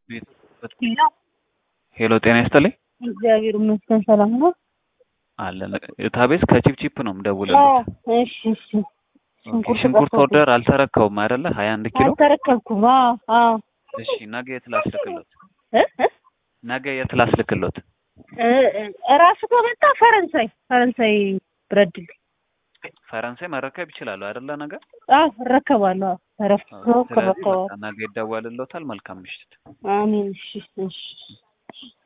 ሄሎ ጤና ይስጥልኝ። እግዚአብሔር ይመስገን ሰላም ነው። አለን ታቤስ ከቺፕቺፕ ነው የምደውልልዎት። እሺ እሺ። ኦኬ፣ ሽንኩርት ኦርደር አልተረከቡም አይደለ? ሀያ አንድ ኪሎ አልተረከብኩም። አዎ አዎ። እሺ፣ ነገ የት ላስልክሎት? እ እ ነገ የት ላስልክሎት? እ እራሱ ከመጣ ፈረንሳይ ፈረንሳይ ብረት ድል ፈረንሳይ መረከብ ይችላሉ አይደለ? ነገ አዎ እረከባለሁ። አዎ ተረፍቶ ስለዚህ ከረከባለሁ። በቃ ነገ ይደወልልዎታል። መልካም ምሽት። አሜን። እሺ እሺ